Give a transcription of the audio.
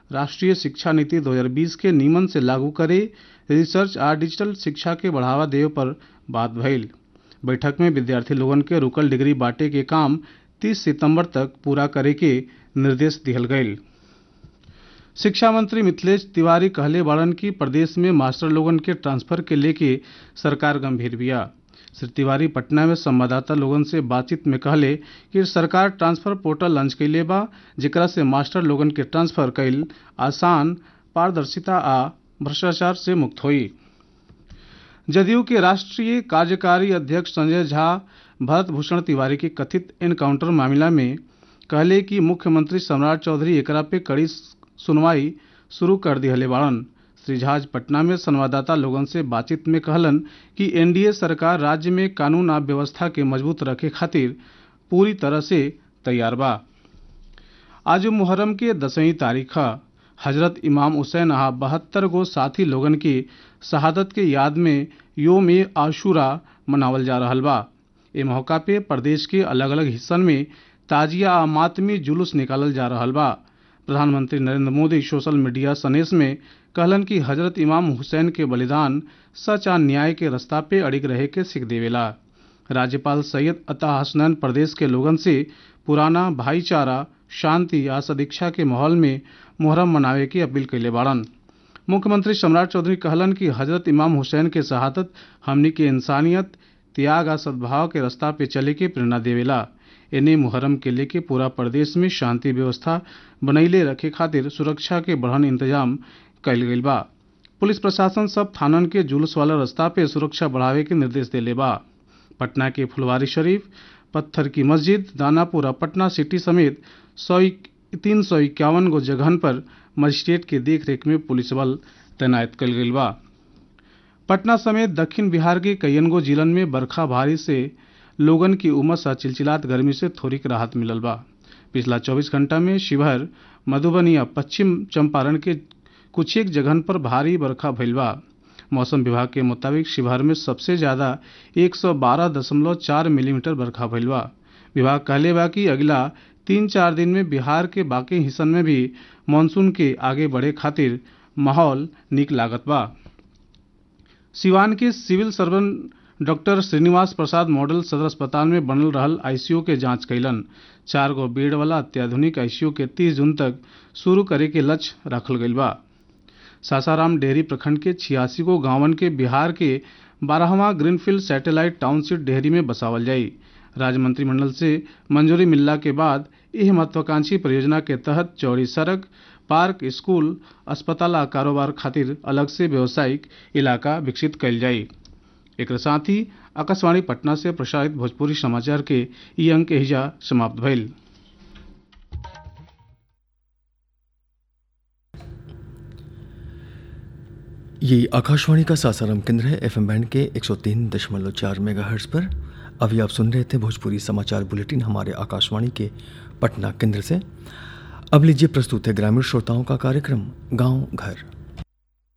राष्ट्रीय शिक्षा नीति 2020 के नीमन से लागू करे रिसर्च आ डिजिटल शिक्षा के बढ़ावा देवे पर बात भइल बैठक में विद्यार्थी लोगन के रुकल डिग्री बांटे के काम 30 सितंबर तक पूरा करे के निर्देश दिहल गईल शिक्षा मंत्री मिथिलेश तिवारी कहले बाड़न कि प्रदेश में मास्टर लोगन के ट्रांसफर के लेके सरकार गंभीर बिया श्री तिवारी पटना में संवाददाता लोगन से बातचीत में कहले कि सरकार ट्रांसफर पोर्टल लॉन्च कैले बा जेकरा से मास्टर लोगन के ट्रांसफर कैल आसान पारदर्शिता आ भ्रष्टाचार से मुक्त होई जदयू के राष्ट्रीय कार्यकारी अध्यक्ष संजय झा भरत भूषण तिवारी के कथित एनकाउंटर मामला में कहले कि मुख्यमंत्री सम्राट चौधरी एकरा पे कड़ी सुनवाई शुरू कर दिहले बाड़न श्री झा पटना में संवाददाता लोगन से बातचीत में कहलन कि एनडीए सरकार राज्य में कानून आ व्यवस्था के मजबूत रखे खातिर पूरी तरह से तैयार बा आज मुहर्रम के दसवीं तारीख हजरत इमाम हुसैन आ बहत्तर गो साथी लोगन की शहादत के याद में योम ए आशूरा मनावल जा रहल बा ए मौका पे प्रदेश के अलग अलग हिस्सन में ताजिया आ मातमी जुलूस निकालल जा रहल बा प्रधानमंत्री नरेंद्र मोदी सोशल मीडिया संदेश में कहलन कि हजरत इमाम हुसैन के बलिदान सच आ न्याय के रास्ता पे अड़िग रहे के सीख देवेला राज्यपाल सैयद अता हसनैन प्रदेश के लोगन से पुराना भाईचारा शांति आ सदिक्षा के माहौल में मुहर्रम मनावे की अपील कैले बाड़न मुख्यमंत्री सम्राट चौधरी कहलन कि हजरत इमाम हुसैन के शहादत हमनी के इंसानियत त्याग आ सद्भाव के रास्ता पे चले के प्रेरणा देवेला एने मुहर्रम के लेके पूरा प्रदेश में शांति व्यवस्था बनैले रखे खातिर सुरक्षा के बढ़न इंतजाम कैल गईल बा पुलिस प्रशासन सब थानन के जुलूस वाला रास्ता पे सुरक्षा बढ़ावे के निर्देश देले बा पटना के फुलवारी शरीफ पत्थर की मस्जिद दानापुर पटना सिटी समेत सौ तीन सौ इक्यावन गो जगहन पर मजिस्ट्रेट के देखरेख में पुलिस बल तैनात कल गईल बा पटना समेत दक्षिण बिहार के कईयन गो जिलन में बरखा भारी से लोगन की उमस आ चिलचिलात गर्मी से थोड़ी राहत मिलल बा पिछला 24 घंटा में शिवहर मधुबनी आ पश्चिम चंपारण के कुछ एक जगहन पर भारी बरखा भइल बा मौसम विभाग के मुताबिक शिवहर में सबसे ज्यादा 112.4 मिलीमीटर बरखा भइल बा विभाग कहले बा कि अगला तीन चार दिन में बिहार के बाकी हिस्सन में भी मानसून के आगे बढ़े खातिर माहौल निक लागत बा सिवान के civil surgeon doctor Shrinivas Prasad model सदर अस्पताल में बनल रहल आईसीयू के जांच कैलन चार गो बेड वाला अत्याधुनिक आईसीयू के 30 जून तक शुरू करे के लक्ष्य रखल गईल बा सासाराम डेहरी प्रखंड के छियासी गो गांवन के बिहार के बारहवा ग्रीनफील्ड सैटेलाइट टाउनशिप डेहरी में बसावल जाई राज्य मंत्रिमंडल से मंजूरी मिलला के बाद यह महत्वाकांक्षी परियोजना के तहत चौड़ी सड़क पार्क स्कूल अस्पताल आ कारोबार खातिर अलग से व्यावसायिक इलाका विकसित कैल जाई एक साथ ही आकाशवाणी पटना से प्रसारित भोजपुरी समाचार के ई अंक हिजा समाप्त भइल ये आकाशवाणी का सासाराम केंद्र है एफएम बैंड के 103.4 मेगाहर्ट्ज पर अभी आप सुन रहे थे भोजपुरी समाचार बुलेटिन हमारे आकाशवाणी के पटना केंद्र से अब लीजिए प्रस्तुत है ग्रामीण श्रोताओं का कार्यक्रम गांव घर